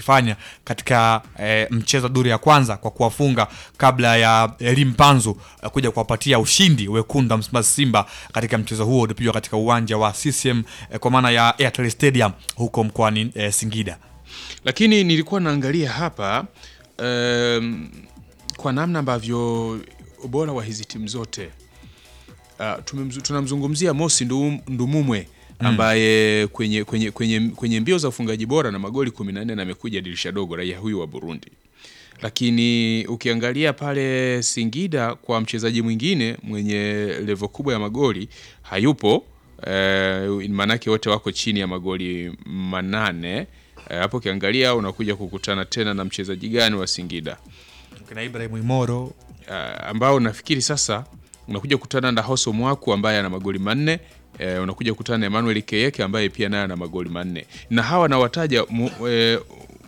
walichokifanya katika eh, mchezo wa duru ya kwanza kwa kuwafunga kabla ya Elim Panzu eh, kuja kuwapatia ushindi wekundu wa Msimbazi Simba katika mchezo huo uliopigwa katika uwanja wa CCM eh, kwa maana ya Airtel Stadium huko mkoani eh, Singida. lakini nilikuwa naangalia hapa um, kwa namna ambavyo ubora wa hizi timu zote uh, tumemzu- tunamzungumzia Mosi Ndu- Ndumumwe ambaye kwenye, kwenye, kwenye, kwenye mbio za ufungaji bora na magoli 14 na amekuja dirisha dogo, raia huyu wa Burundi. Lakini ukiangalia pale Singida kwa mchezaji mwingine mwenye levo kubwa ya magoli hayupo. Eh, maanake wote wako chini ya magoli manane. Eh, hapo ukiangalia unakuja kukutana tena na mchezaji gani wa Singida Kina Ibrahim Imoro uh, ambao nafikiri sasa unakuja kukutana na Hoso Mwaku ambaye ana magoli manne. Eh, unakuja kukutana na Emmanuel Keyeke ambaye pia naye ana magoli manne, na hawa nawataja mu, eh,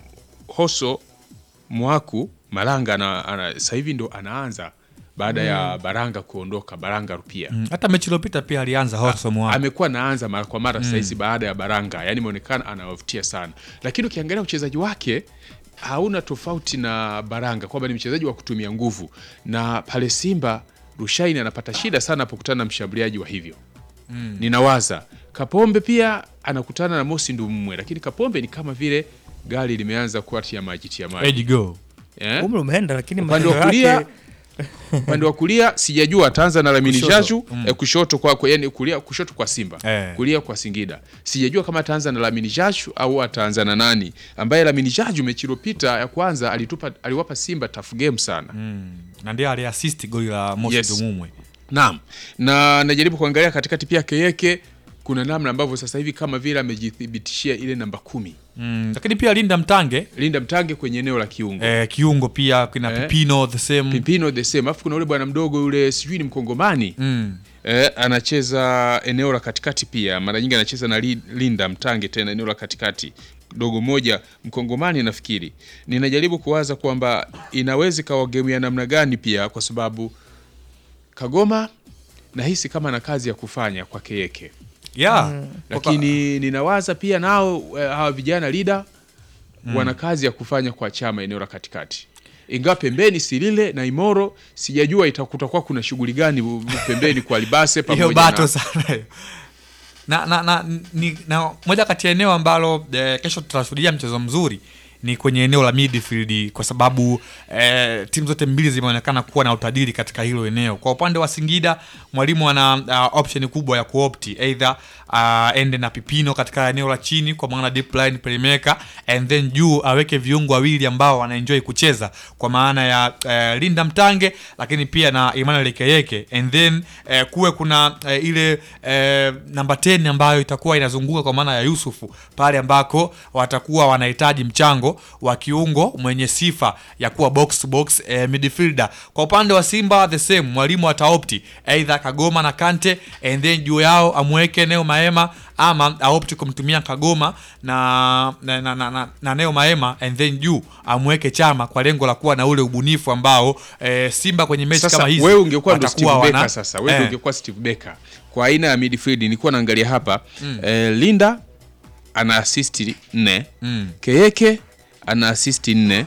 Hoso Mwaku Malanga ana, ana, sasa hivi ndo anaanza baada ya Baranga kuondoka, Baranga Rupia Mm, hata mechi iliyopita pia alianza Horso Mwaku. amekuwa naanza mara kwa mara sasa hizi baada ya Baranga, yani imeonekana anawavutia sana, lakini ukiangalia uchezaji wake hauna tofauti na Baranga kwamba ni mchezaji wa kutumia nguvu, na pale Simba Rushaini anapata shida sana apokutana na mshambuliaji wa hivyo ninawaza Kapombe pia anakutana na Mosi Ndumwe, lakini Kapombe ni kama vile gari limeanza kuatia maji tia maji Edge go. eh? umri umeenda lakini upande wa matendo kulia yake upande wa kulia sijajua ataanza na Lamini Kushoto, Jaju eh, kushoto kwa, kwa yani kulia kushoto kwa Simba Eh. kulia kwa Singida sijajua kama ataanza na Lamini Jaju au ataanza na nani ambaye Lamini Jaju mechi iliyopita ya kwanza alitupa aliwapa Simba tough game sana na ndiye aliasist goli la Mosi Yes. Dumumwe. Naam, na najaribu kuangalia katikati pia Keyeke, kuna namna ambavyo sasa hivi kama vile amejithibitishia ile namba kumi. Mm, lakini pia Linda Mtange Linda Mtange kwenye eneo la kiungo eh, kiungo pia kina Eh. Pipino the same Pimpino the same, alafu kuna ule bwana mdogo yule sijui ni mkongomani mm. eh, anacheza eneo la katikati pia, mara nyingi anacheza na Li- Linda Mtange tena eneo la katikati dogo moja mkongomani nafikiri. Ninajaribu kuwaza kwamba inaweza ikawa game ya namna gani pia, kwa sababu Kagoma nahisi kama na kazi ya kufanya kwa Keyeke yeah. lakini ninawaza pia nao eh, hawa vijana lida wana kazi ya kufanya kwa chama eneo la katikati ingawa pembeni Silile na Imoro sijajua itakutakuwa kuna shughuli gani bu- bu- pembeni kwa Libase hiyo pamoja bato na sana hiyo. na, na, na, ni, na moja kati ya eneo ambalo eh, kesho tutashuhudia mchezo mzuri ni kwenye eneo la midfield kwa sababu eh, timu zote mbili zimeonekana kuwa na utajiri katika hilo eneo. Kwa upande wa Singida, mwalimu ana uh, option kubwa ya kuopti either uh, ende na Pipino katika eneo la chini kwa maana deep line playmaker and then juu aweke viungo wawili ambao wanaenjoy kucheza kwa maana ya uh, Linda Mtange lakini pia na Emmanuel Keyeke and then uh, kuwe kuna uh, ile uh, namba 10 ambayo itakuwa inazunguka kwa maana ya Yusufu pale ambako watakuwa wanahitaji mchango wa kiungo mwenye sifa ya kuwa box to box eh, midfielder. Kwa upande wa Simba the same, mwalimu ataopti either Kagoma na Kante and then juu yao amweke Neo Maema ama aopti kumtumia Kagoma na na, na, na, na, na Neo Maema and then juu amweke Chama kwa lengo la kuwa na ule ubunifu ambao eh, Simba kwenye mechi sasa kama hizi wewe ungekuwa ndo Steve watakuwa Becker wana- sasa wewe eh, ndo ungekuwa Steve Becker kwa aina ya midfield nilikuwa naangalia hapa eh, Linda ana assist nne Mm. Keyeke ana assist nne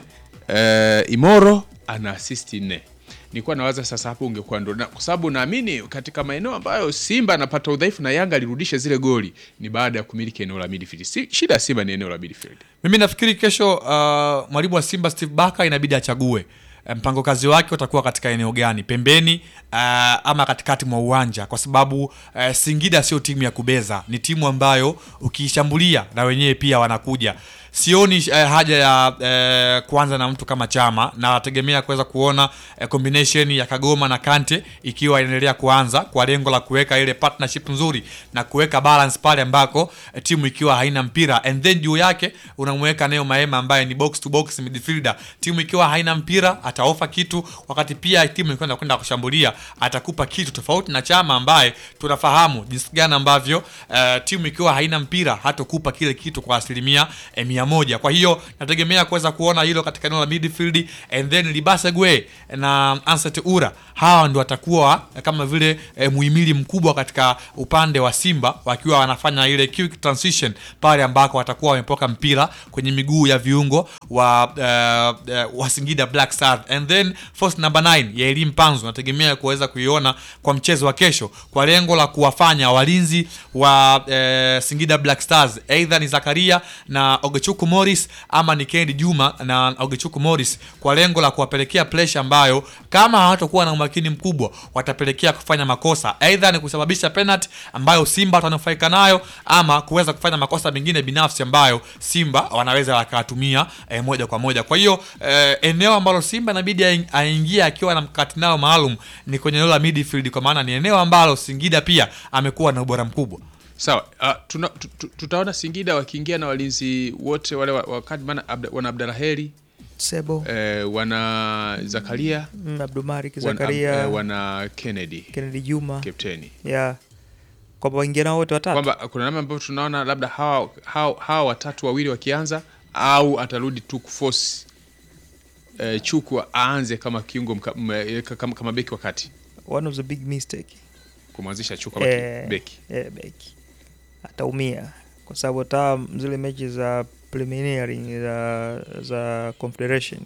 eh, Imoro ana assist nne nilikuwa nawaza sasa hapo ungekuwa ndo na- kwa sababu naamini katika maeneo ambayo Simba anapata udhaifu na Yanga alirudisha zile goli ni baada ya kumiliki eneo la midfield. Si, shida ya Simba ni eneo la midfield. Mimi nafikiri kesho uh, mwalimu wa Simba Steve Barker inabidi achague eh, mpango kazi wake utakuwa katika eneo gani, pembeni uh, ama katikati mwa uwanja, kwa sababu uh, Singida sio timu ya kubeza, ni timu ambayo ukiishambulia na wenyewe pia wanakuja. Sioni uh, haja ya uh, kuanza na mtu kama Chama na nategemea kuweza kuona uh, combination ya Kagoma na Kante ikiwa inaendelea kuanza kwa lengo la kuweka ile partnership nzuri na kuweka balance pale ambako eh, timu ikiwa haina mpira and then juu yake unamweka Neo Maema ambaye ni box to box midfielder. Timu ikiwa haina mpira ataofa kitu, wakati pia timu ikiwa inakwenda kushambulia atakupa kitu tofauti na Chama ambaye tunafahamu jinsi gani ambavyo eh, timu ikiwa haina mpira hatakupa kile kitu kwa asilimia eh, mia mia moja. Kwa hiyo nategemea kuweza kuona hilo katika eneo la midfield and then Libasegwe na Ansat Ura, hawa ndio watakuwa kama vile eh, muhimili mkubwa katika upande wa Simba wakiwa wanafanya ile quick transition pale ambako watakuwa wamepoka mpira kwenye miguu ya viungo wa uh, uh, wa Singida Black Stars and then force number 9 ya Elim Panzu nategemea kuweza kuiona kwa mchezo wa kesho kwa lengo la kuwafanya walinzi wa uh, Singida Black Stars either ni Zakaria na Ogechuku Morris ama ni Kendi Juma na Ogechuku Morris kwa lengo la kuwapelekea pressure ambayo kama hawatakuwa na umakini mkubwa watapelekea kufanya makosa either ni kusababisha penalty ambayo Simba watanufaika nayo ama kuweza kufanya makosa mengine binafsi ambayo Simba wanaweza wakatumia eh, moja kwa moja. Kwa hiyo eh, eneo ambalo Simba inabidi aing- aingie akiwa na mkakati nao maalum ni kwenye eneo la midfield, kwa maana ni eneo ambalo Singida pia amekuwa na ubora mkubwa. Sawa, uh, tuna, tu, tu, tutaona Singida wakiingia na walinzi wote wale wa- wakati maana abda, wana Abdalaheri Sebo eh, wana Zakaria mm, Abdumarik wana, Zakaria eh, wana Kennedy Kennedy Juma kapteni ya kwamba waingia nao wote watatu kwamba kuna namna ambavyo tunaona labda hawa, hawa, hawa watatu wawili wakianza au atarudi tu kuforce eh, Chuku aanze kama kiungo mka, m, eh, kama, kama beki wakati one of the big mistake kumwanzisha Chuku kama Eh, beki eh, beki ataumia kwa sababu hata zile mechi za preliminary za, za confederation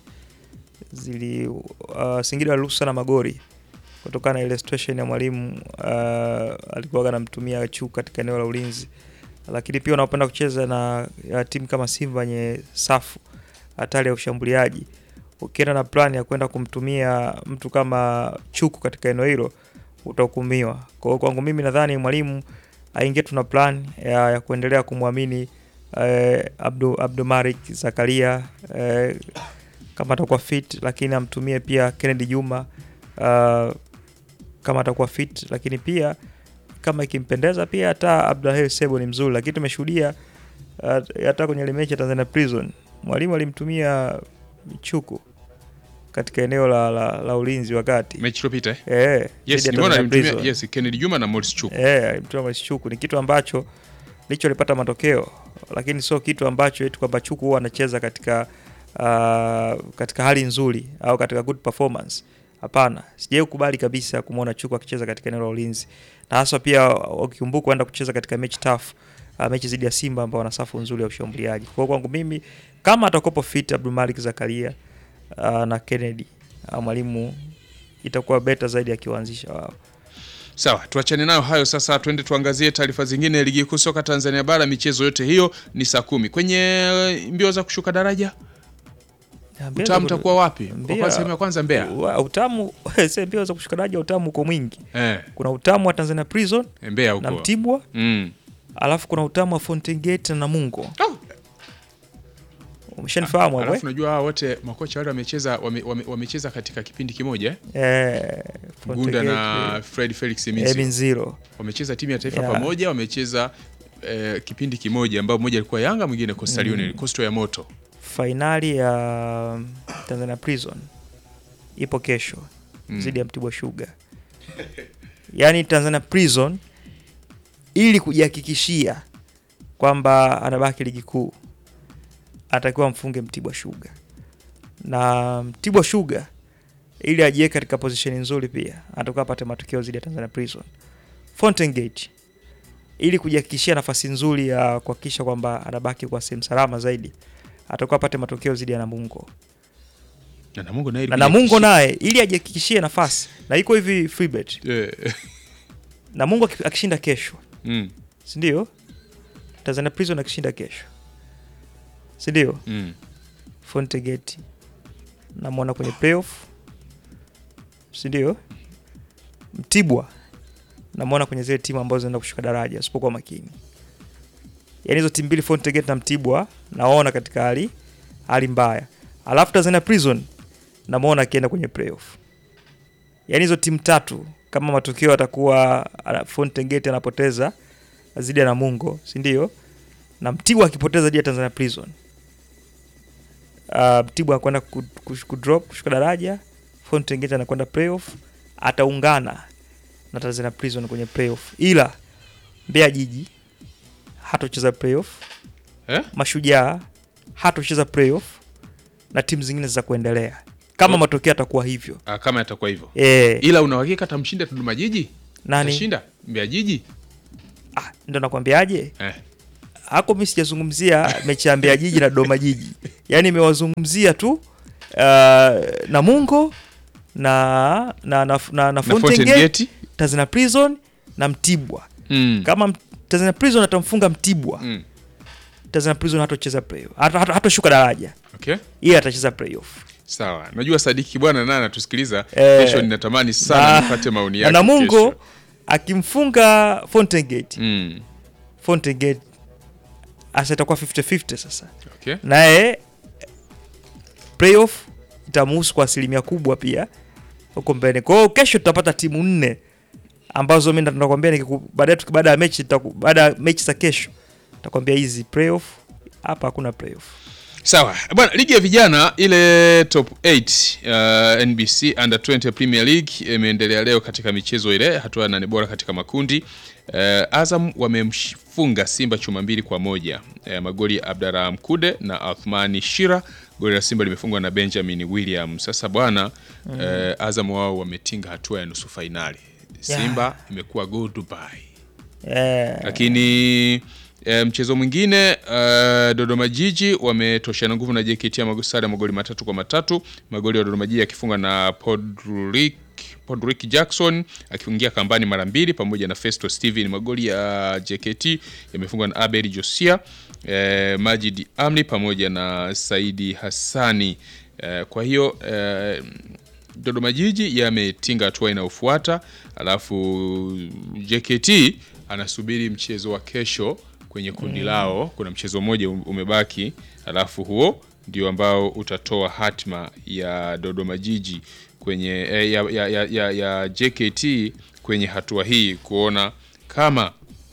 zili uh, Singida waliruhusu sana magori kutokana na ile situation ya mwalimu uh, alikuwa anamtumia Chu katika eneo la ulinzi, lakini pia unapenda kucheza na ya timu kama Simba yenye safu hatari ya ushambuliaji, ukienda na plan ya kwenda kumtumia mtu kama Chuku katika eneo hilo utahukumiwa. Kwa hiyo kwangu mimi nadhani mwalimu aingie tuna plan ya, ya kuendelea kumwamini eh, Abdu, Abdumarik Zakaria eh, kama atakuwa fit, lakini amtumie pia Kennedy Juma uh, kama atakuwa fit, lakini pia kama ikimpendeza pia hata Abdulahel Sebo ni mzuri, lakini tumeshuhudia uh, hata kwenye ile mechi ya Tanzania Prison mwalimu alimtumia Chuku katika eneo la, la, la ulinzi wakati mechi iliyopita eh? eh, Yes, dhidi ya nimeona Tanzania alimtumia Prison. yes, Kennedy Juma na Morris Chuku. Eh, alimtoa Morris Chuku ni kitu ambacho licho alipata matokeo, lakini sio kitu ambacho eti kwamba Chuku huwa anacheza katika uh, katika hali nzuri au katika good performance. Hapana, sijai kukubali kabisa kumwona Chuku akicheza katika eneo la ulinzi, na hasa pia ukikumbuka kwenda kucheza katika mechi tough uh, mechi dhidi ya Simba ambao wana safu nzuri ya ushambuliaji. Kwa hiyo kwangu mimi kama atakopo fit Abdulmalik Zakaria uh, na Kennedy uh, mwalimu itakuwa beta zaidi akiwaanzisha wao. Sawa, tuachane nayo hayo sasa, twende tuangazie taarifa zingine. Ligi kuu soka Tanzania bara, michezo yote hiyo ni saa kumi. Kwenye eh, mbio za kushuka daraja, Ya, mbio utamu za- utakuwa wapi? Kwa mbio- kwa sehemu ya kwanza Mbeya. Wa- utamu sasa mbio za kushuka daraja utamu uko mwingi Eh, kuna utamu wa Tanzania Prison Mbeya na huko. Mtibwa Mm. alafu kuna utamu wa Fountain Gate na Namungo Oh, umeshanifahamu hapo alafu najua hawa wote makocha wale wamecheza wame, wame, wamecheza katika kipindi kimoja eh? eh? Eh, Fountain Gunda Gate, na Fred Felix Minzi. Eminziro wamecheza timu ya taifa Yeah. pamoja, wamecheza eh, kipindi kimoja ambao mmoja alikuwa Yanga, mwingine Coastal Union, Coastal ya moto. fainali ya Tanzania Prison ipo kesho Mm. dhidi ya Mtibwa Sugar. Yaani Tanzania Prison ili kujihakikishia kwamba anabaki ligi kuu atakiwa mfunge Mtibwa Sugar, na Mtibwa Sugar ili ajiweke katika position nzuri pia atakuwa apate matokeo dhidi ya Tanzania Prison. Fountain Gate ili kujihakikishia nafasi nzuri ya kuhakikisha kwamba anabaki kwa sehemu salama zaidi atakuwa apate matokeo dhidi ya Namungo Na Namungo naye na ilikuja Namungo kishi- naye ili ajihakikishie nafasi na iko hivi free bet. Eh, Namungo aki- akishinda kesho, mm, si ndio? Tanzania Prison akishinda kesho, si ndio? mm. Fountain Gate namwona kwenye playoff, si ndio? Mtibwa namwona kwenye zile timu ambazo zinaenda kushuka daraja usipokuwa makini. Yaani hizo timu mbili Fountain Gate na Mtibwa naona katika hali hali mbaya, alafu Tanzania Prison namwona akienda kwenye playoff. Yaani hizo timu tatu kama matokeo atakuwa ana- Fountain Gate anapoteza dhidi ya Namungo, si ndio? Na Mtibwa akipoteza dhidi ya Tanzania Prison uh, Mtibwa anakwenda ku- ku- kudrop kushuka daraja, Fountain Gate anakwenda playoff, ataungana na Tanzania Prison kwenye playoff, ila Mbeya Jiji hatocheza playoff, Eh? Mashujaa hatocheza playoff na timu zingine za kuendelea kama Oh. matokeo yatakuwa hivyo Ah, kama yatakuwa hivyo e, ila una uhakika atamshinda Dodoma Jiji? Nani? Atashinda Mbeya Jiji? ah, ndo nakwambiaje Eh. hako mi sijazungumzia mechi ya Mbeya Jiji na Dodoma Jiji, yaani imewazungumzia tu uh, Namungo na na, na, na, na Na Fountain Fountain Gate, Gate? Tanzania Prison na Mtibwa. Mm. Kama M- Tanzania Prison atamfunga Mtibwa, Mm. Tanzania Prison hatocheza playoff, hata hata- hatoshuka daraja, Okay. yeye atacheza playoff. Sawa. Najua Sadiki bwana naye anatusikiliza. Eh. Kesho ninatamani sana Na- nipate maoni Na yake. Namungo kesho. akimfunga Fountain Gate, Mm. Fountain Gate asa itakuwa 50-50 sasa Okay. naye playoff itamuhusu kwa asilimia kubwa pia huko mbele. Kwa hiyo kesho tutapata timu nne ambazo mimi ndo nakwambia nikiku- baadaye tuki- baada ya mechi nitaku- baada ya mechi za kesho nitakwambia hizi playoff hapa hakuna playoff. Sawa bwana, ligi ya vijana ile top 8 uh, NBC under 20 Premier League imeendelea leo katika michezo ile hatua ya nane bora katika makundi. Uh, Azam wamemfunga Simba chuma mbili kwa moja. Uh, magoli ya Abdara Mkude na Athmani Shira. Goli la Simba limefungwa na Benjamin William. Sasa bwana, uh, Azam wao wametinga hatua ya nusu fainali. Simba imekuwa go Dubai Eh, lakini e, mchezo mwingine e, Dodoma Jiji wametoshana nguvu na JKT ya mago- sare ya magoli matatu kwa matatu. Magoli ya Dodoma Jiji akifunga na Podrick Podrick Jackson akifungia kambani mara mbili pamoja na Festo Steven. Magoli ya JKT yamefungwa na Abel Josia, e, Majid Amli pamoja na Saidi Hassani. E, kwa hiyo e, Dodoma Jiji yametinga hatua inayofuata, alafu JKT anasubiri mchezo wa kesho kwenye kundi lao. Kuna mchezo mmoja um- umebaki, alafu huo ndio ambao utatoa hatma ya Dodoma Jiji kwenye eh, ya, ya, ya, ya, ya JKT kwenye hatua hii kuona kama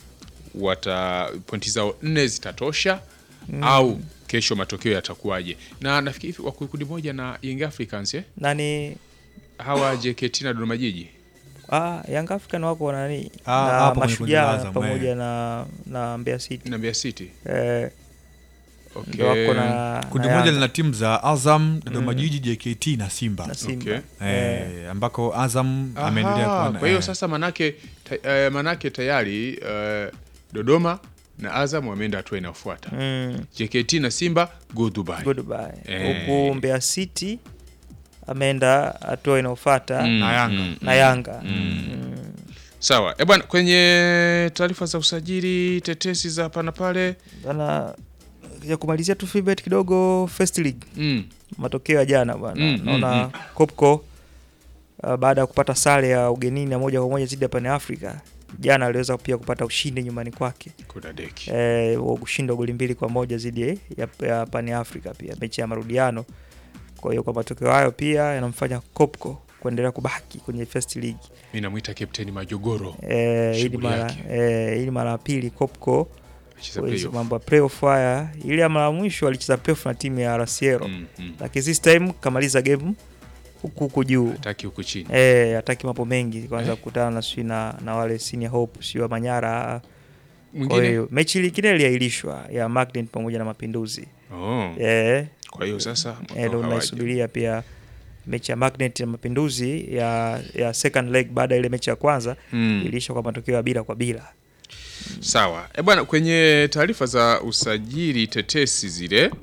wata pointi zao nne zitatosha au kesho matokeo yatakuwaje. Na nafikiri wako kundi moja na Young Africans eh? nani hawa JKT na Dodoma Jiji ah, Young African wako nani Ah, na hapo kwenye kundi la Mashujaa Azam, pamoja eh. na na Mbeya City na Mbeya City. eh, Okay. ndio wako na kundi na moja Yanga lina timu za Azam, Dodoma Jiji, JKT na Simba na Simba Okay. eh, eh, ambako Azam Aha, ameendelea kuwa na- kwa hiyo eh, sasa manake ta, eh, manake tayari eh, Dodoma na Azam wameenda hatua inayofuata. mm, JKT na Simba go Dubai. goodbye Eh. huku Mbeya City ameenda hatua inayofuata Mm, Na Yanga. mm, na mm. Yanga Mm. Sawa. Eh bwana, kwenye taarifa za usajili tetesi za hapa na pale bana ya kumalizia tu feedback kidogo first league mm. matokeo ya jana bwana Mm, naona mm, Kopko uh, baada ya kupata sare ya ugenini ya moja kwa moja dhidi ya Pan Africa jana aliweza pia kupata ushindi nyumbani kwake kuna deki. eh, wa kushinda goli mbili kwa moja dhidi ya, ya Pan Africa pia mechi ya marudiano. Kwa hiyo kwa matokeo hayo pia yanamfanya Kopko kuendelea kubaki kwenye first league. Mimi namuita Captain Majogoro. Eh, hii ni Shughuli mara yake. eh, hii ni mara ya pili Kopko Acheza kwa hizo playoff. mambo ya playoff haya. Ile ya mara ya mwisho alicheza playoff na timu ya Rasiero Mm, mm. lakini this time kamaliza game huku huku juu Hataki huku chini. eh, hataki mambo mengi kwanza Eh. kukutana na sijui na, na wale senior hope sio wa Manyara. Kwa Mwingine. hiyo mechi nyingine iliahirishwa ya Magnet pamoja na Mapinduzi Oh. eh, Kwa hiyo sasa eh, mwaka ndo hawaja. naisubiria pia mechi ya Magnet na Mapinduzi ya, ya second leg baada ya ile mechi ya kwanza Mm. iliisha kwa matokeo ya bila kwa bila. Sawa. E bwana, kwenye taarifa za usajili tetesi zile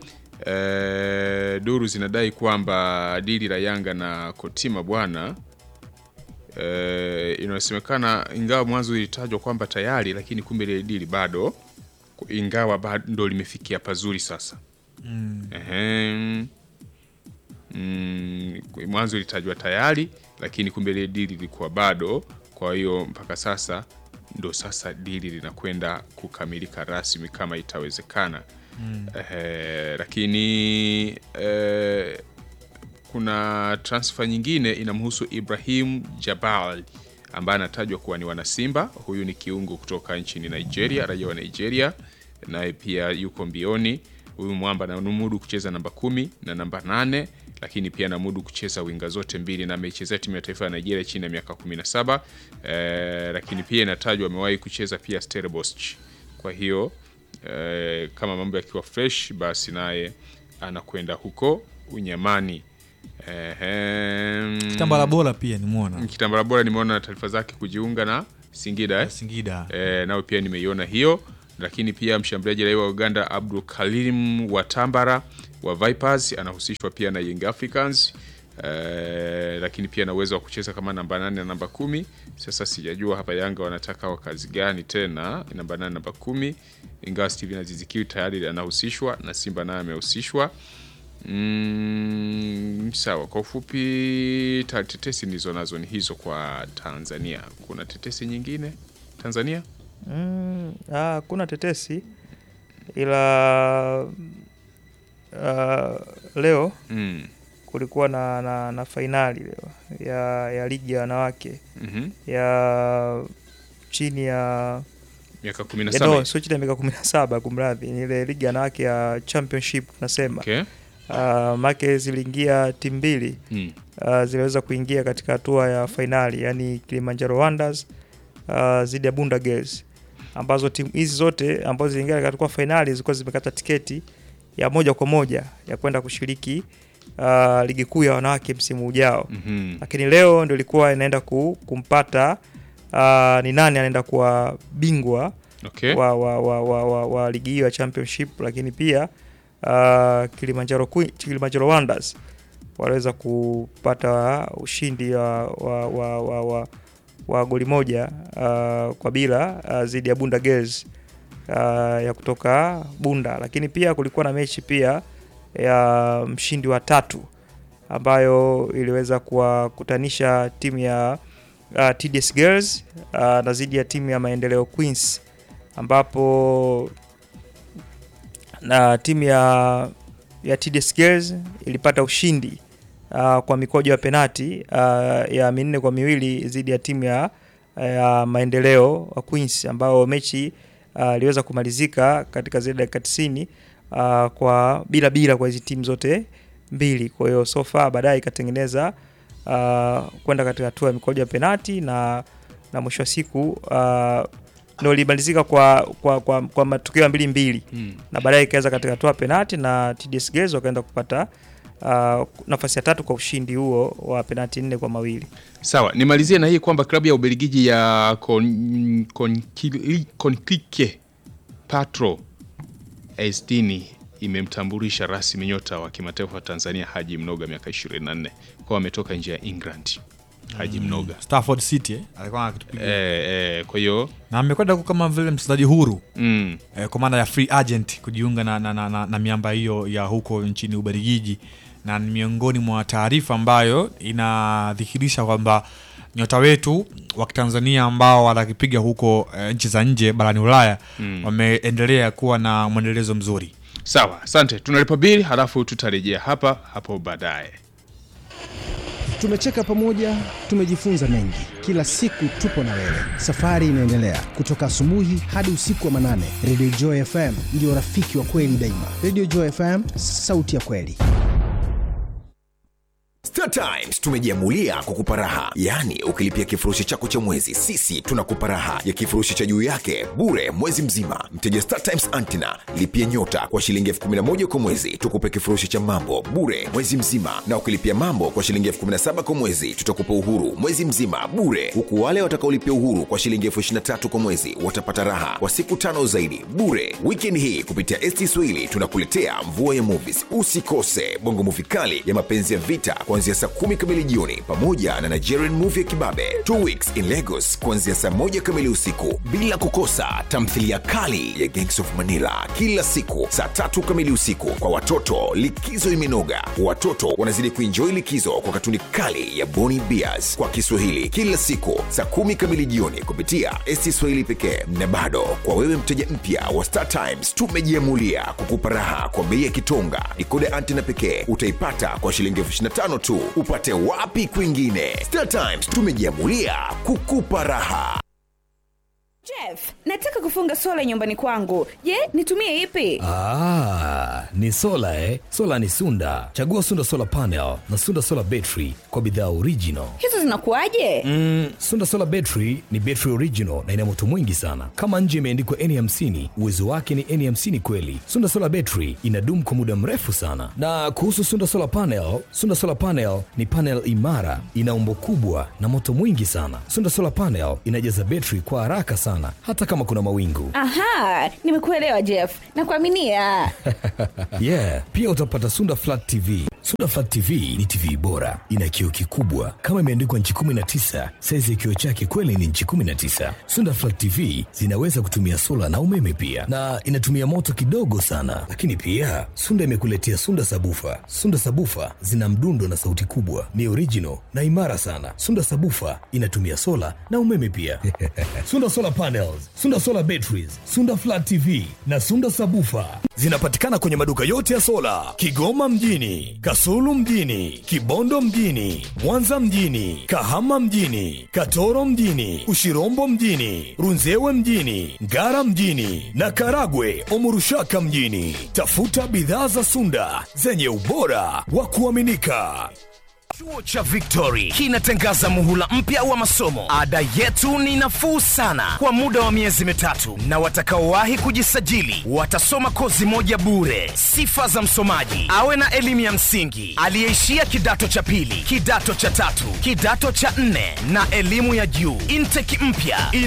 e, duru zinadai kwamba dili la Yanga na Kotima bwana e, inasemekana ingawa mwanzo ilitajwa kwamba tayari, lakini kumbe ile dili bado, ingawa bado ndo limefikia pazuri sasa. Ehem. Mm, mwanzo ilitajwa tayari lakini kumbe ile dili ilikuwa bado. Kwa hiyo mpaka sasa ndo sasa dili linakwenda kukamilika rasmi kama itawezekana. Ehe, lakini eh, kuna transfer nyingine inamhusu Ibrahim Jabal ambaye anatajwa kuwa ni wanasimba. Huyu ni kiungo kutoka nchini Nigeria, raia wa Nigeria, naye pia yuko mbioni. Huyu mwamba anamudu kucheza namba kumi na namba nane lakini pia anamudu kucheza winga zote mbili na ameichezea timu ya taifa ya Nigeria chini ya miaka 17. Eh, lakini pia inatajwa amewahi kucheza pia Stellenbosch. Kwa hiyo eh, kama mambo yakiwa fresh basi naye anakwenda huko Unyamani. Ehem. kitambala bora pia nimwona Kitambala bora nimeona taarifa zake kujiunga na Singida eh? Singida E, nao pia nimeiona hiyo, lakini pia mshambuliaji raia wa Uganda Abdul Karim Watambara wa Vipers anahusishwa pia na Young Africans e, lakini pia na uwezo wa kucheza kama namba nane na namba kumi. Sasa sijajua hapa Yanga wanataka wakazi gani tena namba nane namba kumi, ingawa Steven Azizikiwi tayari anahusishwa na Simba naye amehusishwa. Mm, sawa. Kwa ufupi ta- tetesi ndizo nazo ni hizo kwa Tanzania. Kuna tetesi nyingine Tanzania? Mm, ah, kuna tetesi ila ah, leo Mm. kulikuwa na, na, na fainali leo ya, ya ligi ya wanawake Mhm. ya chini ya Miaka 17. ya no, sio chini ya miaka kumi na saba kumradhi, ni ile ligi ya wanawake ya championship tunasema. Okay. Uh, make ziliingia timu mbili Mm. uh, ziliweza kuingia katika hatua ya fainali, yani Kilimanjaro Wonders uh, zidi ya Bunda Girls, ambazo timu hizi zote ambazo ziliingia katika fainali zilikuwa zimekata tiketi ya moja kwa moja ya kwenda kushiriki uh, ligi kuu ya wanawake msimu ujao Mhm. lakini leo ndio ilikuwa inaenda ku, kumpata uh, ni nani anaenda kuwa bingwa Okay. wa, wa, wa, wa, wa, wa ligi hiyo ya championship, lakini pia uh, Kilimanjaro, Queen- Kilimanjaro Wonders waliweza kupata ushindi wa, wa, wa, wa, wa, wa goli moja uh, kwa bila uh, dhidi ya Bunda Girls uh, ya kutoka Bunda, lakini pia kulikuwa na mechi pia ya mshindi wa tatu ambayo iliweza kuwakutanisha timu ya uh, TDS Girls uh, na dhidi ya timu ya Maendeleo Queens ambapo na timu ya ya TDS Girls ilipata ushindi uh, kwa mikojo ya penati uh, ya minne kwa miwili dhidi ya timu ya, ya Maendeleo wa Queens ambao mechi uh, iliweza kumalizika katika zile dakika 90 uh, kwa bila bila kwa hizi timu zote mbili. Kwa hiyo so far baadaye ikatengeneza uh, kwenda katika hatua ya mikojo ya penati na na mwisho wa siku uh, ndio ilimalizika kwa, kwa, kwa, kwa matokeo ya mbili mbili Mm. na baadaye ikaweza katika hatua ya penati na TDS Girls wakaenda kupata uh, nafasi ya tatu kwa ushindi huo wa penati nne kwa mawili. Sawa, nimalizie na hii kwamba klabu ya Ubelgiji ya Kon- Konkili- Konkike Patro Esdini imemtambulisha rasmi nyota wa kimataifa wa Tanzania Haji Mnoga miaka 24 kwa ametoka nje ya England. Haji Mnoga. Stafford City eh, alikuwa akitupiga Eh, eh, kwa hiyo na amekwenda huko kama vile mchezaji huru mm, eh, kwa maana ya free agent kujiunga na, na, na, na, na miamba hiyo ya huko nchini Ubelgiji, na ni miongoni mwa taarifa ambayo inadhihirisha kwamba nyota wetu wa Kitanzania ambao watakipiga huko eh, nchi za nje barani Ulaya wameendelea kuwa na mwendelezo mzuri. sawa, asante. Tunalipa bili halafu tutarejea hapa hapo baadaye. Tumecheka pamoja, tumejifunza mengi. Kila siku tupo na wewe, safari inaendelea kutoka asubuhi hadi usiku wa manane. Radio Joy FM ndio rafiki wa kweli daima. Radio Joy FM, sauti ya kweli. Star Times tumejiamulia kukupa raha, yaani ukilipia kifurushi chako cha mwezi, sisi tunakupa raha ya kifurushi cha juu yake bure mwezi mzima. Mteja Star Times Antina lipia nyota kwa shilingi elfu kumi na moja kwa mwezi, tukupe kifurushi cha mambo bure mwezi mzima, na ukilipia mambo kwa shilingi elfu kumi na saba kwa mwezi, tutakupa uhuru mwezi mzima bure, huku wale watakaolipia uhuru kwa shilingi elfu ishirini na tatu kwa mwezi watapata raha kwa siku tano zaidi bure. Weekend hii kupitia ST Swahili tunakuletea mvua ya movies. Usikose bongo movie kali ya mapenzi ya vita kuanzia saa kumi kamili jioni, pamoja na Nigerian movie ya kibabe Two Weeks in Lagos kuanzia saa moja kamili usiku, bila kukosa tamthilia kali ya Gangs of Manila kila siku saa tatu kamili usiku. Kwa watoto, likizo imenoga, watoto wanazidi kuenjoy likizo kwa katuni kali ya Boni Bears kwa Kiswahili kila siku saa kumi kamili jioni kupitia ST Swahili pekee. Na bado kwa wewe mteja mpya wa Star Times, tumejiamulia kukupa raha kwa bei ya kitonga. Dikoda antena pekee utaipata kwa shilingi elfu ishirini na tano tu. Upate wapi kwingine? Star Times tumejiamulia kukupa raha. Jeff, nataka kufunga sola nyumbani kwangu. Je, nitumie ipi? Ah, ni sola eh? Sola ni Sunda. Chagua Sunda Solar Panel na Sunda Solar Battery kwa bidhaa original. Hizo zinakuwaje? Mm, Sunda Solar Battery ni battery original na ina moto mwingi sana. Kama nje imeandikwa N50, uwezo wake ni N50 kweli. Sunda Solar Battery inadumu kwa muda mrefu sana. Na kuhusu Sunda Solar Panel, Sunda Solar Panel ni panel imara, ina umbo kubwa na moto mwingi sana. Sunda Solar Panel inajaza battery kwa haraka sana hata kama kuna mawingu. Aha, nimekuelewa Jeff. Nakuaminia. yeah, pia utapata Sunda Flat TV. Sunda Flat TV ni TV bora, ina kioo kikubwa kama imeandikwa nchi 19. Saizi ya kioo chake kweli ni nchi 19. Sunda Flat TV zinaweza kutumia sola na umeme pia, na inatumia moto kidogo sana. Lakini pia Sunda imekuletea Sunda Sabufa. Sunda Sabufa zina mdundo na sauti kubwa, ni original na imara sana. Sunda Sabufa inatumia sola na umeme pia. Sunda Solar Panels, Sunda Solar Batteries, Sunda Flat TV na Sunda Sabufa zinapatikana kwenye maduka yote ya sola Kigoma mjini, Kasulu mjini, Kibondo mjini, Mwanza mjini, Kahama mjini, Katoro mjini, Ushirombo mjini, Runzewe mjini, Ngara mjini na Karagwe Omurushaka mjini. Tafuta bidhaa za Sunda zenye ubora wa kuaminika. Chuo cha Victory kinatangaza muhula mpya wa masomo. Ada yetu ni nafuu sana kwa muda wa miezi mitatu, na watakaowahi kujisajili watasoma kozi moja bure. Sifa za msomaji: awe na elimu ya msingi, aliyeishia kidato cha pili, kidato cha tatu, kidato cha nne na elimu ya juu. Intake mpya